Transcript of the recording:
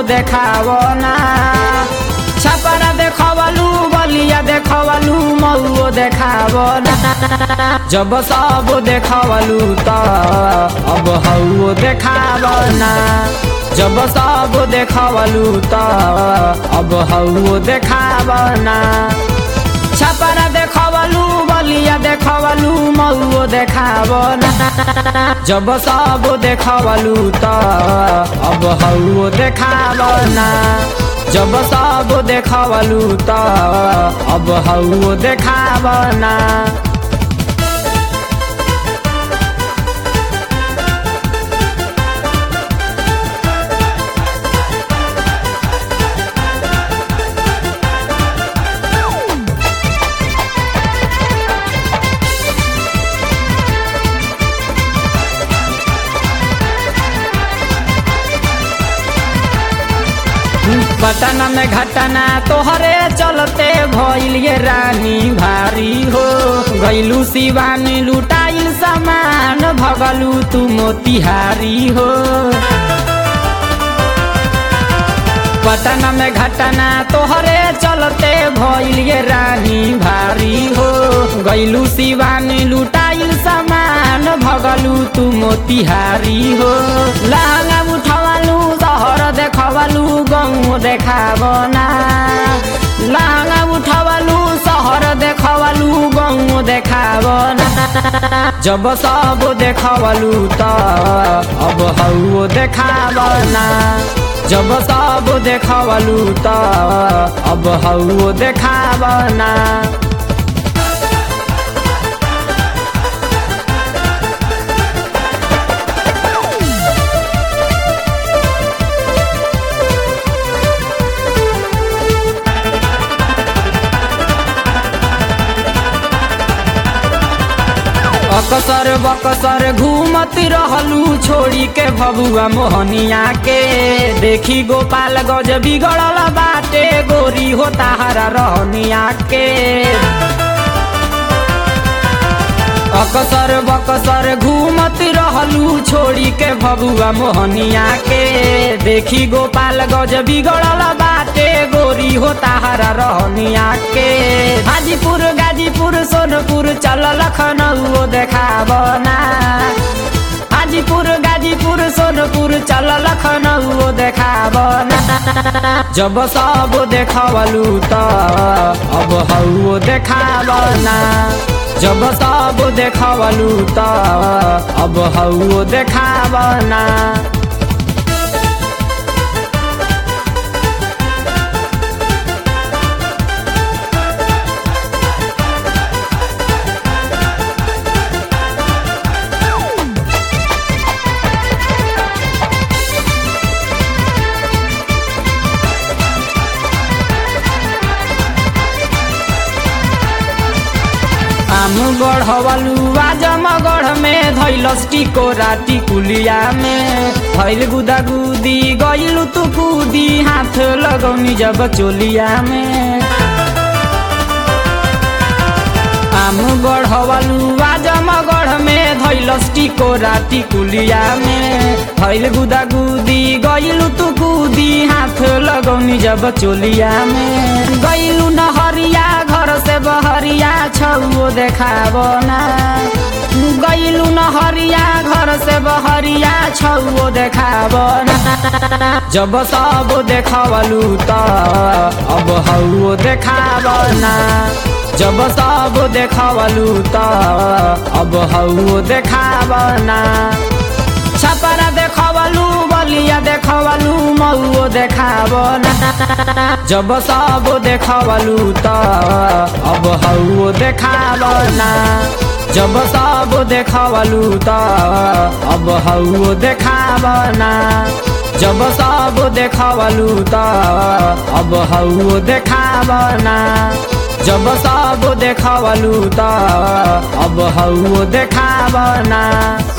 देखावना छपरा देखवलू बलिया देखवलू मऊओ देखावना जब सब देखवलू त अब हौओ देखावना जब सब देखवलू त अब हौओ देखावना छपरा देखवलू बलिया देखवलू मऊओ देखावना जब सब देखवलू त अब हौओ देखावना जब सब देखवलू त अब हौओ देखावना पटना में घटना तोहरे चलते भइल ये रानी भारी हो गैलू शिवानी लुटाइल सामान भगलू तू मोतिहारी हो पटना में घटना तोहरे चलते भइल ये रानी भारी हो गैलू शिवानी लुटाइल सामान भगलू तू मोतिहारी हो लहंगा उठवलू शहर देखवलू गाँव देखावना लहंगा उठवलू शहर देखवलू गाँव देखावना जब सब देखवलू त अब हौओ देखावना जब सब देखवलू त अब हौओ देखावना अकसर बकसर घूमत रहलू छोड़ी के भबुआ मोहनिया के देखी गोपाल गज बिगड़ल बाटे गोरी हो ताहरा रहनिया के अकसर बकसर घूमत रहलू छोड़ी के भबुआ मोहनिया के देखी गोपाल गज बिगड़ल बाटे गोरी हो ताहरा रहनिया के हाजीपुर गाजीपुर सोनपुर चल लखनऊ देखावना हाजीपुर गाजीपुर सोनपुर चल लखनऊ देखावना जब सब देखवलू त अब हौओ देखावना जब सब देखवलू त अब हौओ देखावना आम गढ़वलू आजमगढ़ में धैलस टिकोरा टिकुलिया में भैल गुदागुदी गइलू तू कूदी हाथ लगौनी जब चोलिया में आम गढ़वलू आजमगढ़ में धैलस टिकोरा टिकुलिया में भैल गुदागुदी गइलू तू कूदी हाथ लगौनी जब चोलिया में गइलू नहरिया घर से बहरिया छौओ देखावना गइलू नहरिया घर से बहरिया छौओ देखावना जब सब देखवलू त अब हौओ देखावना जब सब देखवलू त अब हौओ देखावना छपरा देखवलू बलिया देखवलू मऊओ देखावना जब सब देखवलू त अब हौओ देखावना जब सब देखवलू त अब हौओ देखावना जब सब देखवलू त अब हौओ देखावना जब सब देखवलू त अब हौओ देखावना